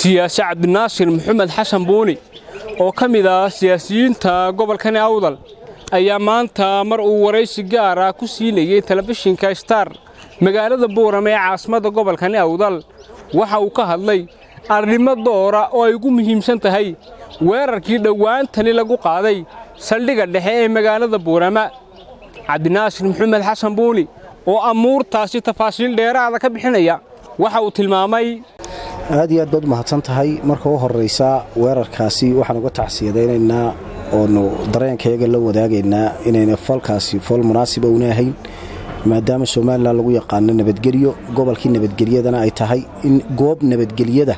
siyaasi cabdinaasir maxamed xasan buuni oo ka mid ah siyaasiyiinta gobolkani awdal ayaa maanta mar uu waraysi gaar ah ku siinayey telefishinka star magaalada buuram ee caasimadda gobolkani awdal waxa uu ka hadlay arrimo doora oo ay ugu muhiimsan tahay weerarkii dhowaantani lagu qaaday saldhigga dhexe ee magaalada buurama cabdinaasir maxamed xasan buuni oo amuurtaasi tafaasiil dheeraada ka bixinaya waxa uu tilmaamay aad iyo aad baad u mahadsan tahay marka u horraysa weerarkaasi waxaan uga tacsiyadaynaynaa oonu dareenkayaga la wadaagaynaa inayna falkaasi fal munaasiba una ahayn maadaama somalilan lagu yaqaano nabadgelyo gobolkii nabadgelyadana ay tahay in goob nabadgelyada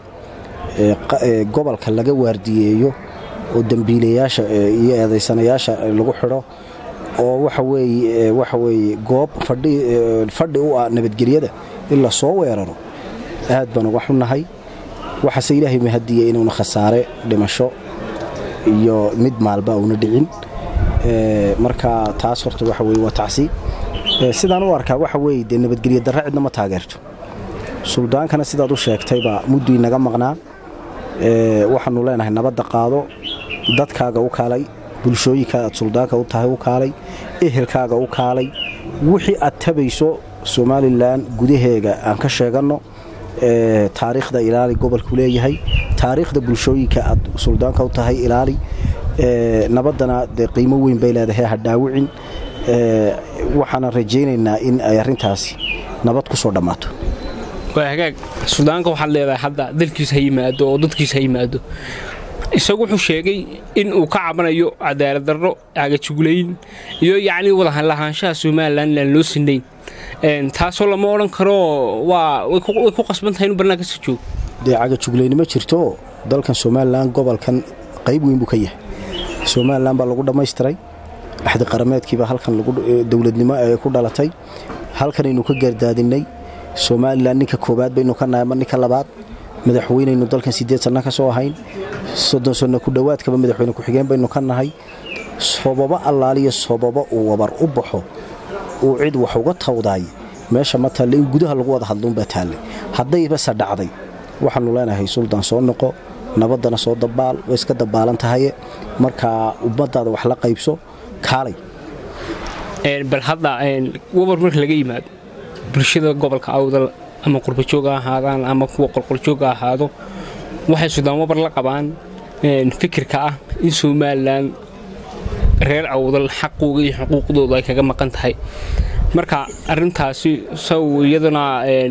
gobolka laga waardiyeeyo oo dembiilayaasha iyo eedaysanayaasha lagu xidho oo waxa weeye goob fadhi u ah nabadgelyada in la soo weeraro aad baan uga xunnahay waxaase ilaahay mahadiya inuuna khasaare dhimasho iyo mid maalba una dhicin marka taas horta waxa weye waa tacsi sidaan u arkaa waxa weye dee nabadgelyo darra cidna ma taageerto suldaankana sidaad u sheegtayba mudduu inaga maqnaa waxaanu leenahay nabadda qaado dadkaaga u kaalay bulshooyinka aad suldaanka u tahay u kaalay ehelkaaga u kaalay wixii aad tabayso somalilan gudaheega aan ka sheeganno taariikhda ilaali gobolku leeyahay taariikhda bulshooyinka aad suldaanka u tahay ilaali nabaddana dee qiimo weyn bay leedahay ha dhaawicin waxaana rajaynaynaa in ay arrintaasi nabad ku soo dhammaato waa hagaag suldaanka waxaad leedahay hadda dalkiisa ha yimaado oo dadkiisa ha yimaado isagu wuxuu sheegay in uu ka cabanayo cadaalad darro agajuglayn iyo yacnii wadalahaanshaha somalilan inaan loo sinayn taasoo lama odhan karo waa way ku qasban tahay inuu barnaanka ka joogo dee cagajuglayni ma jirto dalkan somalilan gobolkan qayb weyn buu ka yahay somalilan baa lagu dhammaystiray axdi qarameedkiiba halkan dowladnimo ee ku dhalatay halkanaynu ka gaardaadinnay somalilan ninka koowaad baynu ka nahay ama ninka labaad madaxweynaynu dalkan siddeed sanno ka soo ahayn soddon sanno ku dhowaadkaba madaxweyne ku-xigeen baynu ka nahay sobabo allaaliya sobabo uu wabar u baxo uu cid wax uga tawdaay meesha ma taalle in gudaha lagu wada hadluunbaa taallay haddaybase dhacday waxaannu leenahay suldaan soo noqo nabaddana soo dabaal way iska dabaalan tahaye markaa ummaddaada wax la qaybso kaalay bal hadda wabar marka laga yimaado bulshada gobolka awdal ama qurbajooga ahaadaan ama kuwa qolqoljooga ahaado waxay sudaan wabar la qabaan fikirka ah in somalilan reer awdal xaqooga iyo xuquuqdooda ay kaga maqan tahay marka arintaasi saw iyadana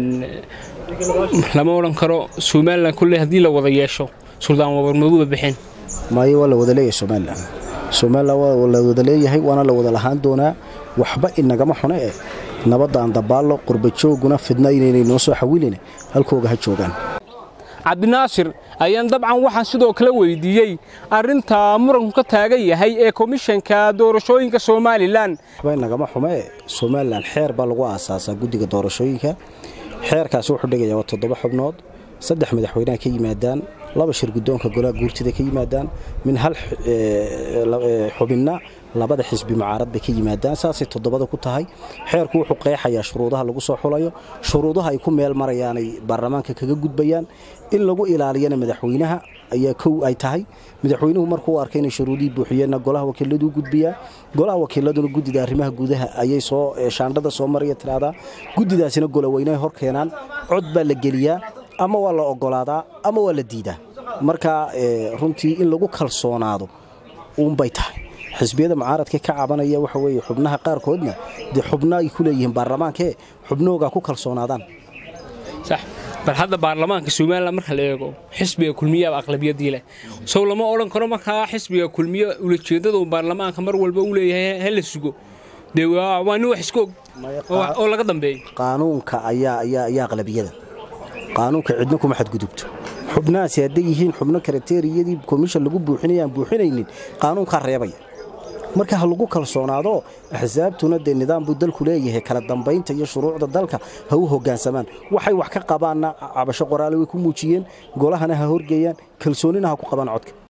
lama odhan karo somalilan kolley haddii la wada yeesho suldaan wabar maguba bixin maayo waa la wada leeyahay somalilan somalilan waa la wada leeyahay waana la wada lahaan doonaa waxba inagama xune eh nabaddaan dabaallo qurbajooguna fidna inaynay noo soo xawilin halkooga ha joogaan cabdinaasir ayaan dabcan waxaan sidoo kale weydiiyey arrinta muranku ka taagan yahay ee komishanka doorashooyinka somalilan waxba inagama xume somalilan xeer baa lagu aasaasaa guddiga doorashooyinka xeerkaasi wuxuu dhigayaa waa toddoba xubnood saddex madaxweyneha ka yimaadaan laba shir guddoonka golaha guurtida ka yimaadaan min hal xubinna labada xisbi mucaarad bay ka yimaadaan saasay toddobada ku tahay xeerku wuxuu qeexayaa shuruudaha lagu soo xulayo shuruudaha ay ku meel marayaanay baarlamaanka kaga gudbayaan in lagu ilaaliyana madaxweynaha ayaa kow ay tahay madaxweynuhu markuu arkay inay shuruudihii buuxiyeenna golaha wakiiladuu gudbiyaa golaha wakiiladuna guddida arrimaha gudaha ayay soo shaandhada soo maraya tiraahdaa guddidaasina goloweynehay hor keenaan cod baa la geliyaa ama waa la ogolaadaa ama waa la diidaa marka runtii in lagu kalsoonaado uunbay tahay xisbiyada mucaaradka ka cabanaya waxa weye xubnaha qaarkoodna dee xubno ay ku leeyihiin baarlamaankee xubnahoogaa ku kalsoonaadaan sax bal hadda baarlamaanka somalilan marka la eego xisbiga kulmiyaaba aqlabiyadii leh sow lama odhan karo markaa xisbiga kulmiye ulajeeddadu baarlamaanka mar walba uu leeyahay ha la sugo dee waa nin wax iska og oo laga dambeeyo qaanuunka ayaa ayaa aqlabiyada qaanuunka cidna kuma xadgudubto xubnahaasi hadday yihiin xubno karateeriyadii komishan lagu buuxinaya aan buuxinaynin qaanuunkaa reebaya marka ha lagu kalsoonaado axsaabtuna dee nidaam buu dalku leeyahay kala dambaynta iyo shuruucda dalka ha u hoggaansamaan waxay wax ka qabaanna cabasho qoraale way ku muujiyeen golahana ha horgeeyaan kalsoonina ha ku qabaan codka